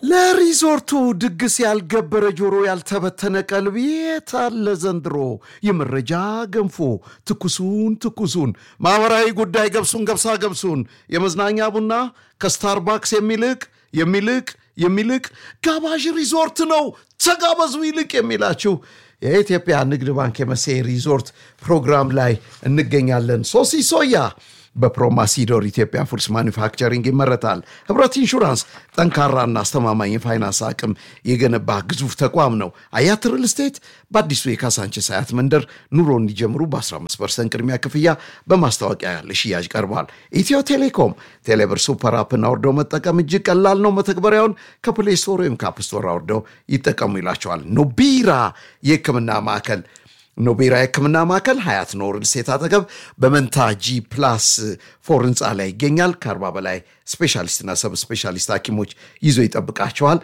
ለሪዞርቱ ድግስ ያልገበረ ጆሮ ያልተበተነ ቀልብ የት አለ ዘንድሮ? የመረጃ ገንፎ ትኩሱን ትኩሱን ማኅበራዊ ጉዳይ ገብሱን ገብሳ ገብሱን የመዝናኛ ቡና ከስታርባክስ የሚልቅ የሚልቅ የሚልቅ ጋባዥ ሪዞርት ነው። ተጋበዙ ይልቅ የሚላችሁ የኢትዮጵያ ንግድ ባንክ የመሴ ሪዞርት ፕሮግራም ላይ እንገኛለን። ሶሲ ሶያ በፕሮማሲዶር ኢትዮጵያ ፉድስ ማኒፋክቸሪንግ ይመረታል። ህብረት ኢንሹራንስ ጠንካራና አስተማማኝ የፋይናንስ አቅም የገነባ ግዙፍ ተቋም ነው። አያት ሪል ስቴት በአዲሱ የካሳንችስ አያት መንደር ኑሮ እንዲጀምሩ በ15 ፐርሰንት ቅድሚያ ክፍያ በማስታወቂያ ለሽያጭ ቀርቧል። ኢትዮ ቴሌኮም ቴሌብር ሱፐር አፕን አውርደው መጠቀም እጅግ ቀላል ነው። መተግበሪያውን ከፕሌይ ስቶር ወይም ከአፕ ስቶር አውርደው ይጠቀሙ ይላቸዋል። ኖቢራ የህክምና ማዕከል ኖቤራ የህክምና ማዕከል ሀያት ኖር ሴት አጠገብ በመንታ ጂ ፕላስ ፎር ህንፃ ላይ ይገኛል። ከአርባ በላይ ስፔሻሊስትና ሰብ ስፔሻሊስት ሐኪሞች ይዞ ይጠብቃቸዋል።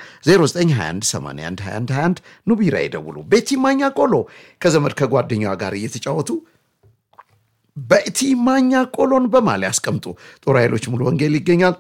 0921812121 ኑቢራ ይደውሉ። ቤቲ ማኛ ቆሎ ከዘመድ ከጓደኛዋ ጋር እየተጫወቱ ቤቲ ማኛ ቆሎን በማል ያስቀምጡ። ጦር ኃይሎች ሙሉ ወንጌል ይገኛል።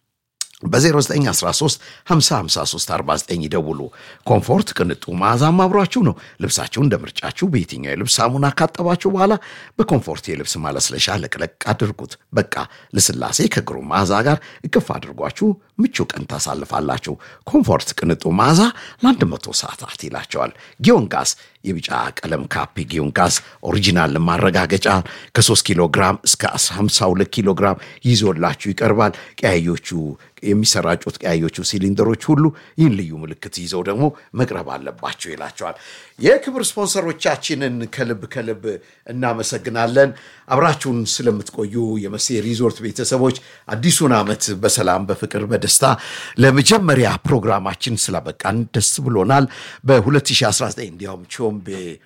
በ0913 505349 ይደውሉ። ኮምፎርት ቅንጡ መዓዛም አብሯችሁ ነው። ልብሳችሁ እንደ ምርጫችሁ በየትኛው የልብስ ሳሙና ካጠባችሁ በኋላ በኮምፎርት የልብስ ማለስለሻ ለቅለቅ አድርጉት። በቃ ልስላሴ ከግሩም መዓዛ ጋር እቅፍ አድርጓችሁ ምቹ ቀን ታሳልፋላችሁ። ኮምፎርት ቅንጡ መዓዛ ለአንድ መቶ ሰዓታት ይላቸዋል። ጊዮን ጋዝ የቢጫ ቀለም ካፕ ጊዮን ጋዝ ኦሪጂናል ማረጋገጫ ከ3 ኪሎ ግራም እስከ 52 ኪሎ ግራም ይዞላችሁ ይቀርባል። ቀያዮቹ የሚሰራጩት ቀያዮቹ ሲሊንደሮች ሁሉ ይህን ልዩ ምልክት ይዘው ደግሞ መቅረብ አለባቸው ይላቸዋል። የክብር ስፖንሰሮቻችንን ከልብ ከልብ እናመሰግናለን። አብራችሁን ስለምትቆዩ የመሴ ሪዞርት ቤተሰቦች አዲሱን ዓመት በሰላም በፍቅር በደስታ ለመጀመሪያ ፕሮግራማችን ስላበቃን ደስ ብሎናል። በ2019 እንዲያውም ቾምቤ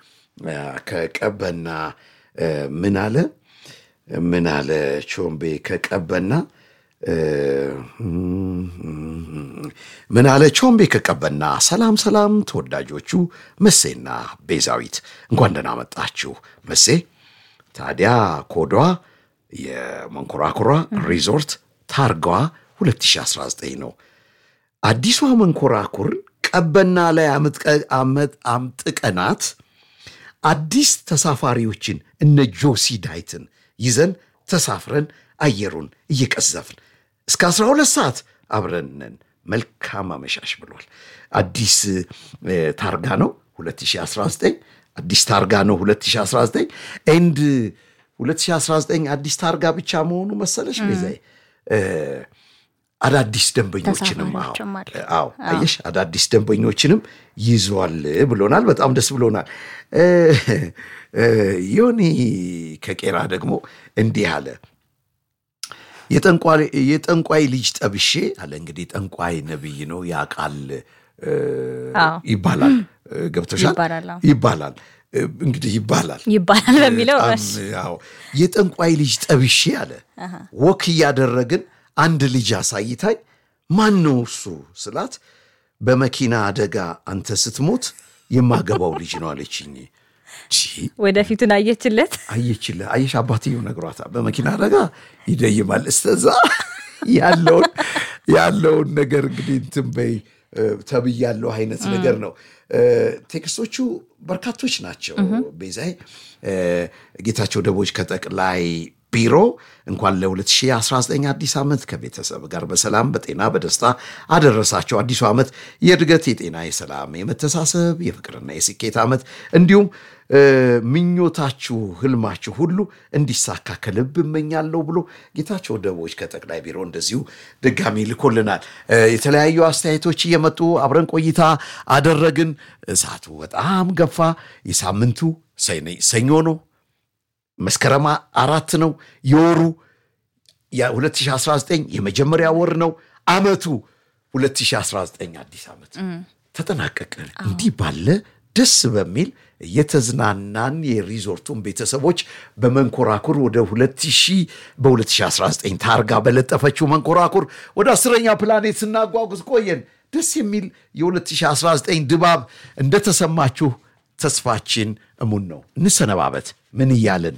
ከቀበና ምን አለ ምን አለ ቾምቤ ከቀበና ምን አለ ቾምቤ ከቀበና ሰላም ሰላም ተወዳጆቹ መሴና ቤዛዊት እንኳን ደህና መጣችሁ መሴ ታዲያ ኮዷ የመንኮራኩሯ ሪዞርት ታርጋዋ 2019 ነው አዲሷ መንኮራኩር ቀበና ላይ አምጥቀናት አዲስ ተሳፋሪዎችን እነ ጆሲ ዳይትን ይዘን ተሳፍረን አየሩን እየቀዘፍን እስከ 12 ሰዓት አብረንን መልካም አመሻሽ ብሏል። አዲስ ታርጋ ነው 2019 አዲስ ታርጋ ነው 2019 ኤንድ 2019 አዲስ ታርጋ ብቻ መሆኑ መሰለሽ ቤዛዬ አዳዲስ ደንበኞችንም አዎ አየሽ አዳዲስ ደንበኞችንም ይዟል ብሎናል። በጣም ደስ ብሎናል። ዮኒ ከቄራ ደግሞ እንዲህ አለ። የጠንቋይ ልጅ ጠብሼ አለ። እንግዲህ ጠንቋይ ነብይ ነው ያቃል ይባላል። ገብቶሻል ይባላል እንግዲህ ይባላል ይባላል በሚለው የጠንቋይ ልጅ ጠብሼ አለ ወክ እያደረግን አንድ ልጅ አሳይታኝ ማን ነው እሱ ስላት በመኪና አደጋ አንተ ስትሞት የማገባው ልጅ ነው አለችኝ። ወደፊቱን አየችለት አየችልህ። አየሽ አባትየው ነግሯታል። በመኪና አደጋ ይደይማል። እስተዛ ያለውን ያለውን ነገር እንግዲህ እንትን በይ ተብያለው አይነት ነገር ነው። ቴክስቶቹ በርካቶች ናቸው። ቤዛይ ጌታቸው ደቦች ከጠቅላይ ቢሮ እንኳን ለ2019 አዲስ ዓመት ከቤተሰብ ጋር በሰላም በጤና በደስታ አደረሳቸው። አዲሱ ዓመት የእድገት፣ የጤና፣ የሰላም፣ የመተሳሰብ፣ የፍቅርና የስኬት ዓመት እንዲሁም ምኞታችሁ፣ ህልማችሁ ሁሉ እንዲሳካ ከልብ እመኛለሁ ብሎ ጌታቸው ደቦች ከጠቅላይ ቢሮ እንደዚሁ ድጋሚ ልኮልናል። የተለያዩ አስተያየቶች እየመጡ አብረን ቆይታ አደረግን። ሰዓቱ በጣም ገፋ። የሳምንቱ ሰኞ ነው። መስከረም አራት ነው። የወሩ የ2019 የመጀመሪያ ወር ነው። አመቱ 2019 አዲስ ዓመት ተጠናቀቀ። እንዲህ ባለ ደስ በሚል የተዝናናን የሪዞርቱን ቤተሰቦች በመንኮራኩር ወደ 2000 በ2019 ታርጋ በለጠፈችው መንኮራኩር ወደ አስረኛ ፕላኔት ስናጓጉዝ ቆየን። ደስ የሚል የ2019 ድባብ እንደተሰማችሁ ተስፋችን እሙን ነው። እንሰነባበት። ምን እያልን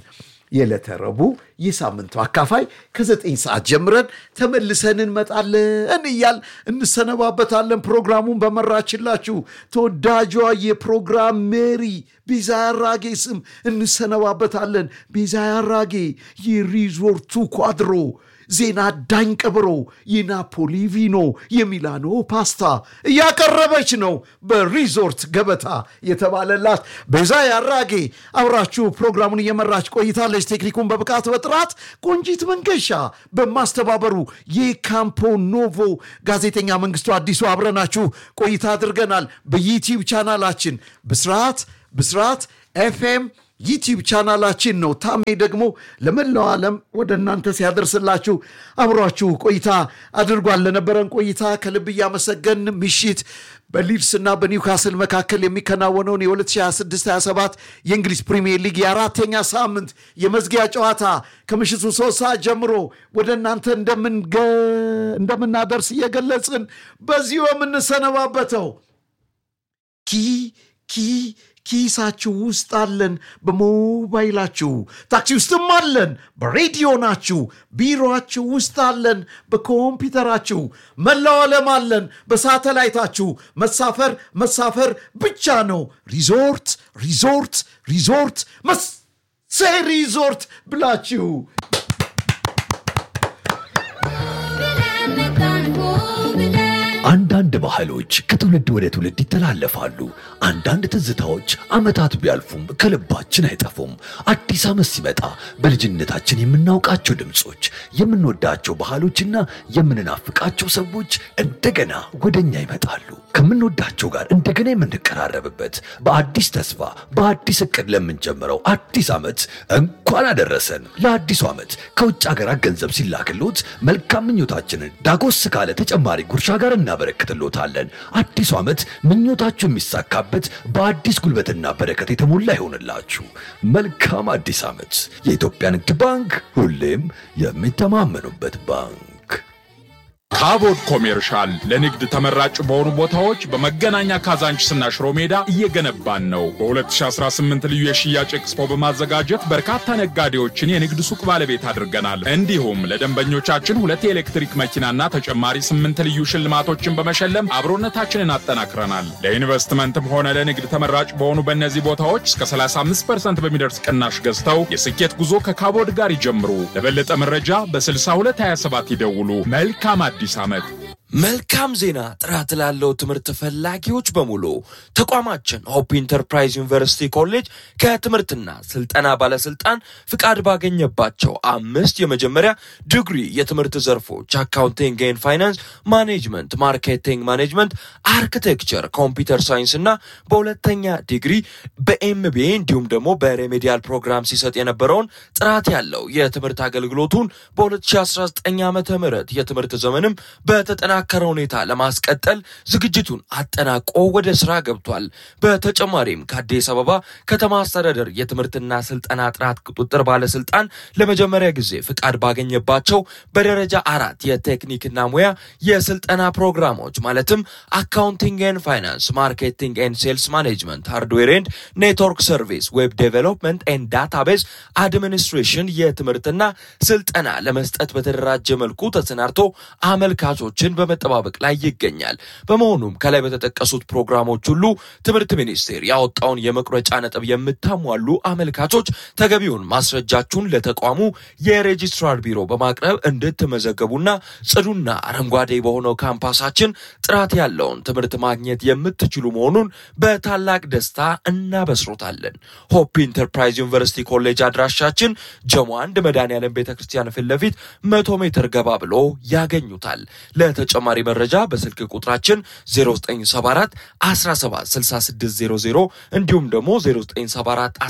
የዕለተ ረቡዕ የሳምንቱ አካፋይ ከዘጠኝ ሰዓት ጀምረን ተመልሰን እንመጣለን እያል እንሰነባበታለን። ፕሮግራሙን በመራችላችሁ ተወዳጇ የፕሮግራም ሜሪ ቤዛ ያራጌ ስም እንሰነባበታለን። ቤዛ ያራጌ የሪዞርቱ ኳድሮ ዜና ዳኝ ቀብሮ የናፖሊ ቪኖ የሚላኖ ፓስታ እያቀረበች ነው። በሪዞርት ገበታ የተባለላት ቤዛ ያራጌ አብራችሁ ፕሮግራሙን እየመራች ቆይታለች። ቴክኒኩን በብቃት በጥራት ቆንጂት መንገሻ በማስተባበሩ የካምፖ ኖቮ ጋዜጠኛ መንግስቱ አዲሱ አብረናችሁ ቆይታ አድርገናል። በዩቲዩብ ቻናላችን ብስራት ብስራት ኤፍኤም ዩቲዩብ ቻናላችን ነው። ታሜ ደግሞ ለመላው ዓለም ወደ እናንተ ሲያደርስላችሁ አብሯችሁ ቆይታ አድርጓል። ለነበረን ቆይታ ከልብ እያመሰገን ምሽት በሊድስ እና በኒውካስል መካከል የሚከናወነውን የ2026/27 የእንግሊዝ ፕሪሚየር ሊግ የአራተኛ ሳምንት የመዝጊያ ጨዋታ ከምሽቱ ሶስት ሰዓት ጀምሮ ወደ እናንተ እንደምናደርስ እየገለጽን በዚሁ የምንሰነባበተው ኪ ኪ ኪሳችሁ ውስጥ አለን፣ በሞባይላችሁ ታክሲ ውስጥም አለን፣ በሬዲዮ ናችሁ፣ ቢሮችሁ ውስጥ አለን፣ በኮምፒውተራችሁ መላው ዓለም አለን፣ በሳተላይታችሁ መሳፈር መሳፈር ብቻ ነው። ሪዞርት ሪዞርት ሪዞርት መሴ ሪዞርት ብላችሁ አንዳንድ ባህሎች ከትውልድ ወደ ትውልድ ይተላለፋሉ። አንዳንድ ትዝታዎች ዓመታት ቢያልፉም ከልባችን አይጠፉም። አዲስ ዓመት ሲመጣ በልጅነታችን የምናውቃቸው ድምፆች፣ የምንወዳቸው ባህሎችና የምንናፍቃቸው ሰዎች እንደገና ወደኛ ይመጣሉ። ከምንወዳቸው ጋር እንደገና የምንቀራረብበት በአዲስ ተስፋ በአዲስ እቅድ ለምንጀምረው አዲስ ዓመት እንኳን አደረሰን። ለአዲሱ ዓመት ከውጭ ሀገራት ገንዘብ ሲላክሎት መልካም ምኞታችንን ዳጎስ ካለ ተጨማሪ ጉርሻ ጋር እናበረክትሎታለን። አዲሱ ዓመት ምኞታችሁ የሚሳካበት በአዲስ ጉልበትና በረከት የተሞላ ይሆንላችሁ። መልካም አዲስ ዓመት። የኢትዮጵያ ንግድ ባንክ ሁሌም የሚተማመኑበት ባንክ። ካቦድ ኮሜርሻል ለንግድ ተመራጭ በሆኑ ቦታዎች በመገናኛ ካዛንችስና ሽሮ ሜዳ እየገነባን ነው። በ2018 ልዩ የሽያጭ ኤክስፖ በማዘጋጀት በርካታ ነጋዴዎችን የንግድ ሱቅ ባለቤት አድርገናል። እንዲሁም ለደንበኞቻችን ሁለት የኤሌክትሪክ መኪናና ተጨማሪ ስምንት ልዩ ሽልማቶችን በመሸለም አብሮነታችንን አጠናክረናል። ለኢንቨስትመንትም ሆነ ለንግድ ተመራጭ በሆኑ በእነዚህ ቦታዎች እስከ 35 በሚደርስ ቅናሽ ገዝተው የስኬት ጉዞ ከካቦድ ጋር ይጀምሩ። ለበለጠ መረጃ በ6227 ይደውሉ። መልካም አዲስ ዓመት። መልካም ዜና! ጥራት ላለው ትምህርት ፈላጊዎች በሙሉ ተቋማችን ሆፕ ኢንተርፕራይዝ ዩኒቨርሲቲ ኮሌጅ ከትምህርትና ስልጠና ባለስልጣን ፍቃድ ባገኘባቸው አምስት የመጀመሪያ ዲግሪ የትምህርት ዘርፎች አካውንቲንግ ኤንድ ፋይናንስ፣ ማኔጅመንት፣ ማርኬቲንግ ማኔጅመንት፣ አርኪቴክቸር፣ ኮምፒውተር ሳይንስ እና በሁለተኛ ዲግሪ በኤምቢኤ እንዲሁም ደግሞ በሬሜዲያል ፕሮግራም ሲሰጥ የነበረውን ጥራት ያለው የትምህርት አገልግሎቱን በ2019 ዓ ም የትምህርት ዘመንም በተጠና በተጠናከረ ሁኔታ ለማስቀጠል ዝግጅቱን አጠናቆ ወደ ስራ ገብቷል። በተጨማሪም ከአዲስ አበባ ከተማ አስተዳደር የትምህርትና ስልጠና ጥራት ቁጥጥር ባለስልጣን ለመጀመሪያ ጊዜ ፍቃድ ባገኘባቸው በደረጃ አራት የቴክኒክና ሙያ የስልጠና ፕሮግራሞች ማለትም አካውንቲንግ ኤንድ ፋይናንስ፣ ማርኬቲንግ ኤንድ ሴልስ ማኔጅመንት፣ ሃርድዌር ኤንድ ኔትወርክ ሰርቪስ፣ ዌብ ዴቨሎፕመንት ኤንድ ዳታቤዝ አድሚኒስትሬሽን የትምህርትና ስልጠና ለመስጠት በተደራጀ መልኩ ተሰናድቶ አመልካቾችን በመጠባበቅ ላይ ይገኛል። በመሆኑም ከላይ በተጠቀሱት ፕሮግራሞች ሁሉ ትምህርት ሚኒስቴር ያወጣውን የመቁረጫ ነጥብ የምታሟሉ አመልካቾች ተገቢውን ማስረጃችሁን ለተቋሙ የሬጂስትራር ቢሮ በማቅረብ እንድትመዘገቡና ጽዱና አረንጓዴ በሆነው ካምፓሳችን ጥራት ያለውን ትምህርት ማግኘት የምትችሉ መሆኑን በታላቅ ደስታ እናበስሮታለን። ሆፕ ኢንተርፕራይዝ ዩኒቨርሲቲ ኮሌጅ አድራሻችን ጀሞ አንድ መድኃኔዓለም ቤተ ክርስቲያን ፊት ለፊት መቶ ሜትር ገባ ብሎ ያገኙታል። ለተጨማሪ መረጃ በስልክ ቁጥራችን 0974 176600 እንዲሁም ደግሞ 0974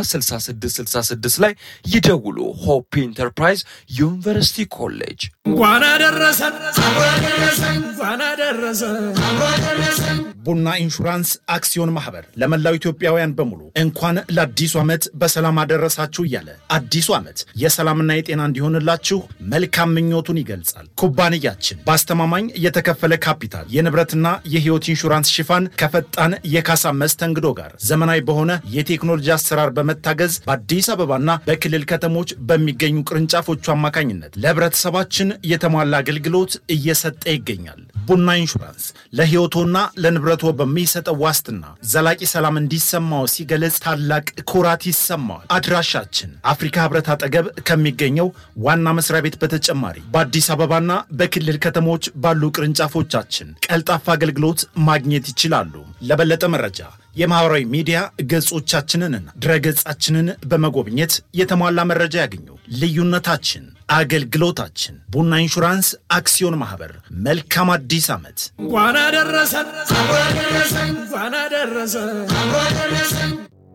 176666 ላይ ይደውሉ። ሆፕ ኢንተርፕራይዝ ዩኒቨርሲቲ ኮሌጅ እንኳን አደረሰን እንኳን አደረሰን ቡና ኢንሹራንስ አክሲዮን ማህበር ለመላው ኢትዮጵያውያን በሙሉ እንኳን ለአዲሱ ዓመት በሰላም አደረሳችሁ እያለ አዲሱ ዓመት የሰላምና የጤና እንዲሆንላችሁ መልካም ምኞቱን ይገልጻል። ኩባንያችን በአስተማማኝ የተከፈለ ካፒታል የንብረትና የህይወት ኢንሹራንስ ሽፋን ከፈጣን የካሳ መስተንግዶ ጋር ዘመናዊ በሆነ የቴክኖሎጂ አሰራር በመታገዝ በአዲስ አበባና በክልል ከተሞች በሚገኙ ቅርንጫፎቹ አማካኝነት ለህብረተሰባችን የተሟላ አገልግሎት እየሰጠ ይገኛል። ቡና ኢንሹራንስ ለህይወቶና ለንብረቶ በሚሰጠው ዋስትና ዘላቂ ሰላም እንዲሰማው ሲገለጽ ታላቅ ኩራት ይሰማዋል። አድራሻችን አፍሪካ ህብረት አጠገብ ከሚገኘው ዋና መስሪያ ቤት በተጨማሪ በአዲስ አበባና በክልል ከተሞች ባሉ ቅርንጫፎቻችን ቀልጣፋ አገልግሎት ማግኘት ይችላሉ። ለበለጠ መረጃ የማህበራዊ ሚዲያ ገጾቻችንንና ድረገጻችንን በመጎብኘት የተሟላ መረጃ ያገኙ። ልዩነታችን አገልግሎታችን። ቡና ኢንሹራንስ አክሲዮን ማህበር። መልካም አዲስ ዓመት። እንኳን አደረሰን እንኳን አደረሰን።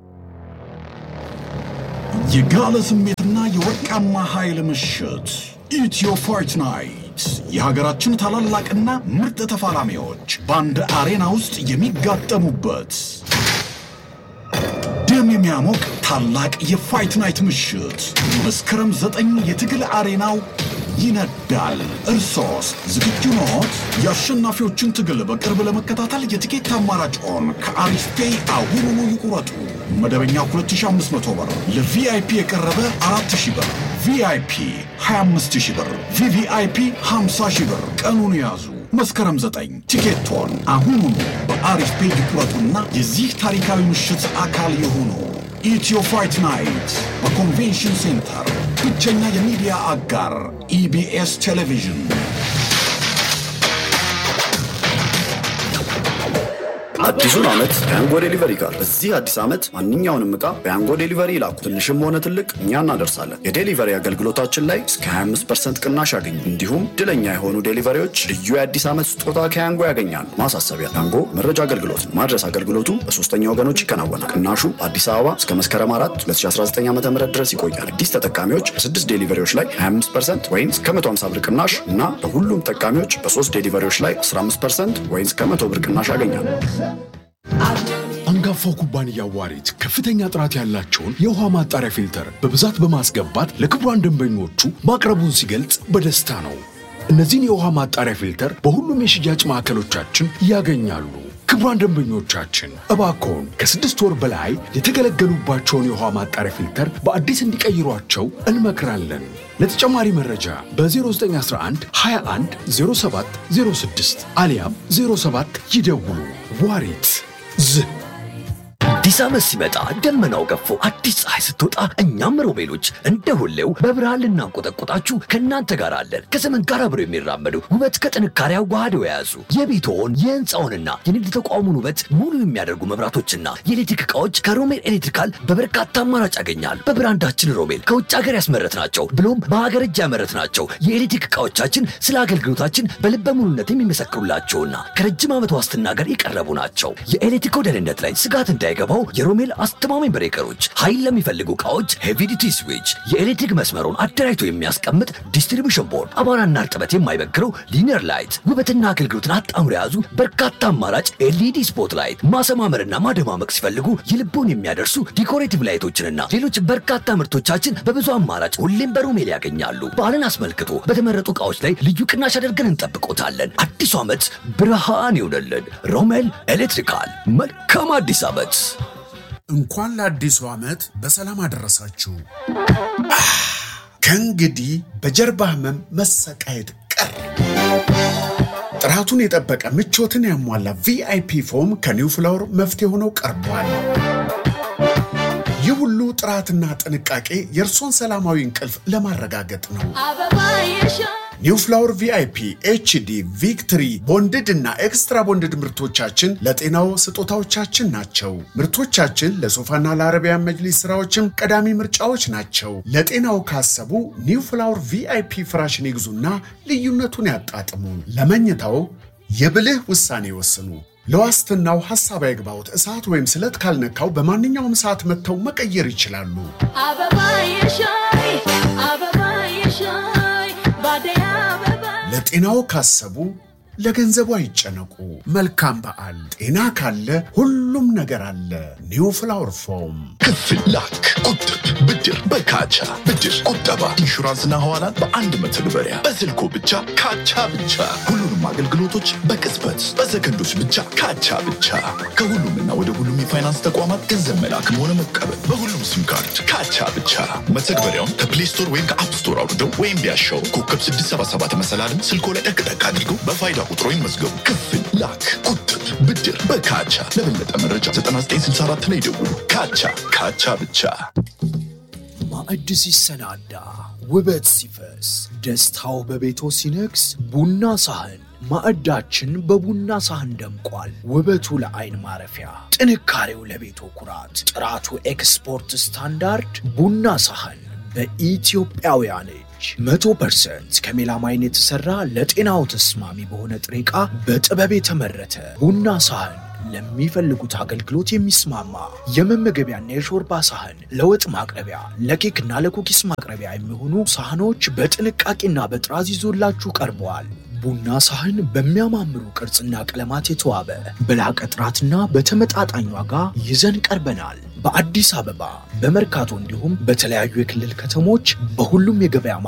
የጋለ ስሜትና የወርቃማ ኃይል ምሽት ኢትዮ ፋይት ናይት የሀገራችን ታላላቅና ምርጥ ተፋላሚዎች በአንድ አሬና ውስጥ የሚጋጠሙበት ደም የሚያሞቅ ታላቅ የፋይት ናይት ምሽት መስከረም ዘጠኝ የትግል አሬናው ይነዳል። እርሶስ ዝግጁ ኖት? የአሸናፊዎችን ትግል በቅርብ ለመከታተል የትኬት አማራጭዎን ከአሪስፔ አሁኑኑ ይቁረጡ። መደበኛ 2500 ብር፣ ለቪአይፒ የቀረበ 4000 ብር፣ ቪአይፒ 25000 ብር፣ ቪቪአይፒ 50000 ብር። ቀኑን ያዙ። መስከረም 9 ቲኬቶን አሁኑኑ በአሪስፔ ይቁረጡና የዚህ ታሪካዊ ምሽት አካል የሆኑ ኢትዮ ፋይት ናይት በኮንቬንሽን ሴንተር ብቸኛ የሚዲያ አጋር ኢቢኤስ ቴሌቪዥን። አዲሱን ዓመት በያንጎ ዴሊቨሪ ጋር በዚህ አዲስ ዓመት ማንኛውንም ዕቃ በያንጎ ዴሊቨሪ ይላኩ። ትንሽም ሆነ ትልቅ እኛ እናደርሳለን። የዴሊቨሪ አገልግሎታችን ላይ እስከ 25 ቅናሽ ያገኙ። እንዲሁም ድለኛ የሆኑ ዴሊቨሪዎች ልዩ የአዲስ ዓመት ስጦታ ከያንጎ ያገኛሉ። ማሳሰቢያ፣ ያንጎ መረጃ አገልግሎት ነው። ማድረስ አገልግሎቱ በሶስተኛ ወገኖች ይከናወናል። ቅናሹ በአዲስ አበባ እስከ መስከረም 4 2019 ዓ ም ድረስ ይቆያል። አዲስ ተጠቃሚዎች በስድስት ዴሊቨሪዎች ላይ 25 ወይም እስከ 150 ብር ቅናሽ እና በሁሉም ተጠቃሚዎች በሶስት ዴሊቨሪዎች ላይ 15 ወይም እስከ 100 ብር ቅናሽ ያገኛሉ። አንጋፋው ኩባንያ ዋሪት ከፍተኛ ጥራት ያላቸውን የውሃ ማጣሪያ ፊልተር በብዛት በማስገባት ለክቡራን ደንበኞቹ ማቅረቡን ሲገልጽ በደስታ ነው። እነዚህን የውሃ ማጣሪያ ፊልተር በሁሉም የሽያጭ ማዕከሎቻችን ያገኛሉ። ክቡራን ደንበኞቻችን እባክዎን ከስድስት ወር በላይ የተገለገሉባቸውን የውሃ ማጣሪያ ፊልተር በአዲስ እንዲቀይሯቸው እንመክራለን። ለተጨማሪ መረጃ በ0911 21 07 06 አሊያም 07 ይደውሉ። ዋሪት ዝህ አዲስ ዓመት ሲመጣ ደመናው ገፎ አዲስ ፀሐይ ስትወጣ እኛም ሮቤሎች እንደ ሁሌው በብርሃን ልናንቆጠቆጣችሁ ከእናንተ ጋር አለን። ከዘመን ጋር አብረው የሚራመዱ ውበት ከጥንካሬ አዋህደው የያዙ የቤትዎን የህንፃውንና የንግድ ተቋሙን ውበት ሙሉ የሚያደርጉ መብራቶችና የኤሌክትሪክ ዕቃዎች ከሮሜል ኤሌክትሪካል በበርካታ አማራጭ ያገኛሉ። በብራንዳችን ሮሜል ከውጭ ሀገር ያስመረትናቸው ብሎም በሀገር እጅ ያመረትናቸው የኤሌክትሪክ ዕቃዎቻችን ስለ አገልግሎታችን በልበ ሙሉነት የሚመሰክሩላቸውና ከረጅም ዓመት ዋስትና ጋር የቀረቡ ናቸው። የኤሌክትሪክ ደህንነት ላይ ስጋት እንዳይገባው የሮሜል አስተማማኝ ብሬከሮች፣ ኃይል ለሚፈልጉ ዕቃዎች ሄቪ ዲቲ ስዊች፣ የኤሌክትሪክ መስመሩን አደራጅቶ የሚያስቀምጥ ዲስትሪቢሽን ቦርድ፣ አቧራና እርጥበት የማይበግረው ሊኒየር ላይት፣ ውበትና አገልግሎትን አጣምሮ የያዙ በርካታ አማራጭ ኤልኢዲ ስፖት ላይት፣ ማሰማመርና ማደማመቅ ሲፈልጉ የልቦን የሚያደርሱ ዲኮሬቲቭ ላይቶችንና ሌሎች በርካታ ምርቶቻችን በብዙ አማራጭ ሁሌም በሮሜል ያገኛሉ። በዓልን አስመልክቶ በተመረጡ ዕቃዎች ላይ ልዩ ቅናሽ አድርገን እንጠብቆታለን። አዲሱ ዓመት ብርሃን ይሆነልን። ሮሜል ኤሌክትሪካል። መልካም አዲስ ዓመት። እንኳን ለአዲሱ ዓመት በሰላም አደረሳችሁ። ከእንግዲህ በጀርባ ህመም መሰቃየት ቀር። ጥራቱን የጠበቀ ምቾትን ያሟላ ቪአይፒ ፎም ከኒው ፍላወር መፍትሄ ሆነው ቀርቧል። ይህ ሁሉ ጥራትና ጥንቃቄ የእርሶን ሰላማዊ እንቅልፍ ለማረጋገጥ ነው። ኒው ፍላወር ቪአይፒ ኤችዲ ቪክትሪ ቦንድድ እና ኤክስትራ ቦንድድ ምርቶቻችን ለጤናው ስጦታዎቻችን ናቸው። ምርቶቻችን ለሶፋና ለአረቢያን መጅሊስ ስራዎችም ቀዳሚ ምርጫዎች ናቸው። ለጤናው ካሰቡ ኒው ፍላወር ቪአይፒ ፍራሽን ይግዙና ልዩነቱን ያጣጥሙ። ለመኝታው የብልህ ውሳኔ ይወስኑ። ለዋስትናው ሐሳብ አይግባውት። እሳት ወይም ስለት ካልነካው በማንኛውም ሰዓት መጥተው መቀየር ይችላሉ። ለጤናው ካሰቡ ለገንዘቡ አይጨነቁ። መልካም በዓል። ጤና ካለ ሁሉም ነገር አለ። ኒው ፍላወር ፎም ክፍል ላክ፣ ቁጥብ፣ ብድር በካቻ ብድር፣ ቁጠባ፣ ኢንሹራንስና ሐዋላን በአንድ መተግበሪያ በስልኮ ብቻ ካቻ ብቻ። ሁሉንም አገልግሎቶች በቅጽበት በሰከንዶች ብቻ ካቻ ብቻ። ከሁሉምና ወደ ሁሉም የፋይናንስ ተቋማት ገንዘብ መላክም ሆነ መቀበል በሁሉም ሲም ካርድ ካቻ ብቻ። መተግበሪያውን ከፕሌይ ስቶር ወይም ከአፕ ስቶር አውርደው ወይም ቢያሻው ኮከብ 677 መሰላልን ስልኮ ላይ ጠቅጠቅ አድርገው በፋይዳ ቁጥሮ ይመዝገቡ። ክፍል ላክ፣ ቁጥብ፣ ብድር በካቻ። ለበለጠ መረጃ 9964 ላይ ደውሉ። ካቻ ካቻ ብቻ። ማዕድ ሲሰናዳ ውበት ሲፈስ ደስታው በቤቶ ሲነግስ ቡና ሳህን ማዕዳችን በቡና ሳህን ደምቋል። ውበቱ ለአይን ማረፊያ፣ ጥንካሬው ለቤቶ ኩራት፣ ጥራቱ ኤክስፖርት ስታንዳርድ ቡና ሳህን በኢትዮጵያውያን እጅ መቶ ፐርሰንት ከሜላማይን የተሠራ ለጤናው ተስማሚ በሆነ ጥሬ ዕቃ በጥበብ የተመረተ ቡና ሳህን ለሚፈልጉት አገልግሎት የሚስማማ የመመገቢያና የሾርባ ሳህን፣ ለወጥ ማቅረቢያ፣ ለኬክና ለኩኪስ ማቅረቢያ የሚሆኑ ሳህኖች በጥንቃቄና በጥራዝ ይዞላችሁ ቀርበዋል። ቡና ሳህን በሚያማምሩ ቅርጽና ቀለማት የተዋበ በላቀ ጥራትና በተመጣጣኝ ዋጋ ይዘን ቀርበናል። በአዲስ አበባ በመርካቶ እንዲሁም በተለያዩ የክልል ከተሞች በሁሉም የገበያ